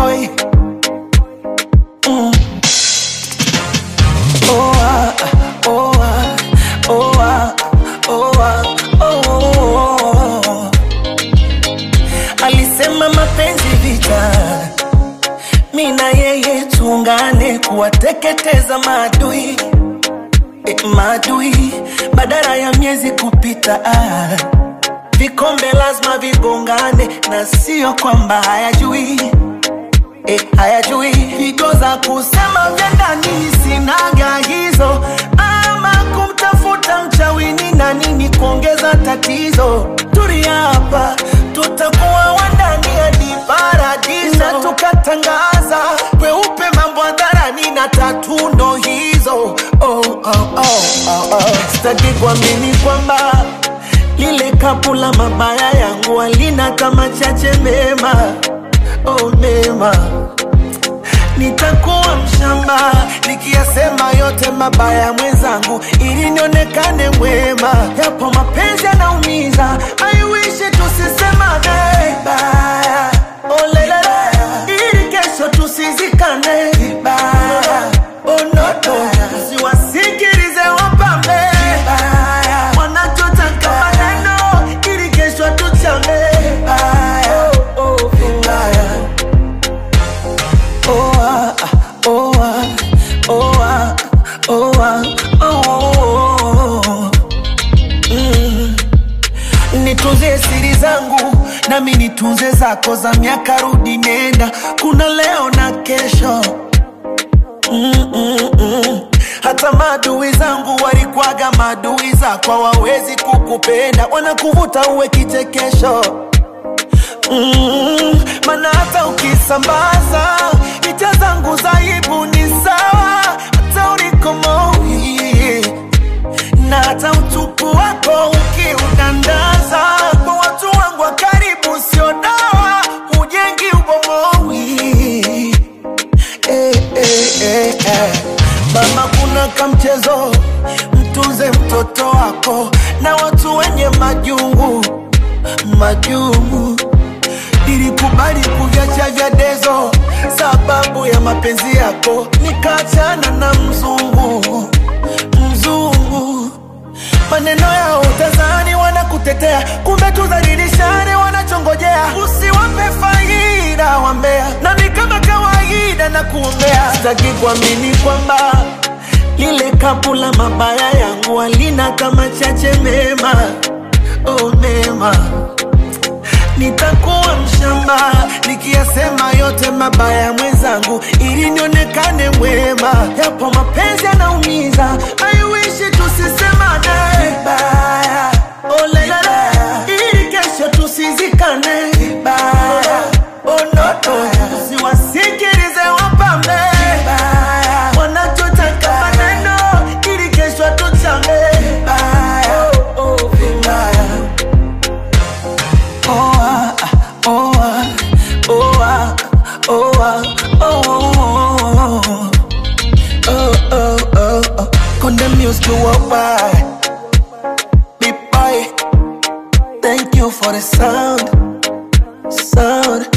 boy. Mm. Oh, ah, oh, ah, oh, ah, oh, ah, oh, oh, oh. Alisema mapenzi vita, mi na yeye tuungane kuwateketeza maadui eh, maadui badala ya miezi kupita ah. Vikombe lazima vigongane na sio kwamba hayajui eh, hayajui pigo za kusema vya ndani sinaga hizo ama kumtafuta mchawini na nini kuongeza tatizo turia hapa tutakuwa wandani hadi paradiso na tukatangaza kweupe mambo hadharani na tatu ndo hizo oh, oh, oh, oh, oh. sitaki kuamini kwamba lile kapu la mabaya yangu alina kama chache mema oh, mema nitakuwa mshamba nikiyasema yote mabaya ya mwenzangu ili nionekane mwema yapo mapenzi yanaumiza aiwishi tusisemane vibaya oh, lelele ili kesho tusizikane vibaya oh, noto siwasikilize wapambe vibaya wanachotaka maneno ili kesho tuchame vibaya oh, oh, vibaya Oh ah, oh ah, oh ah, oh ah, oh, oh. Mm. Nitunze siri zangu nami nitunze zako za miaka rudi nenda, kuna leo na kesho mm, mm, mm. Hata maadui zangu walikwaga maadui zako, hawawezi kukupenda, wanakuvuta uwe kichekesho mm, mana hata ukisambaza picha zangu za aibu ni sawa, hata ulikomoi na hata utupu wako ukiudandaza kwa watu wangu wa karibu, sio dawa, hujengi ubomoi eh, eh, eh, eh. Mama, kuna kamchezo, mtunze mtoto wako na watu wenye majungu majungu. Nilikubali kuviacha vya dezo sababu ya mapenzi yako, nikaachana na mzungu mzungu. Maneno yao utazani wanakutetea, kumbe tudhalilishane, wanachongojea usiwape faida wambea, nami kama kawaida na kuombea. Sitaki kuamini kwamba lile kapu la mabaya yangu alina kama chache mema, oh mema nitakuwa mshamba nikiyasema yote mabaya ya mwenzangu ili nionekane mwema. Yapo mapenzi yanaumiza, aiwishi tusisemane vibaya, oh lelele, ili kesho tusizikane vibaya, oh noto, siwasikilize wapambe vibaya, wanachotaka maneno ili kesho tuchame vibaya, oh, oh, vibaya. Oh ah, oh ah, oh ah, oh ah, oh oh oh oh oh oh. Condemn music to walk by. Big boy, thank you for the sound, sound.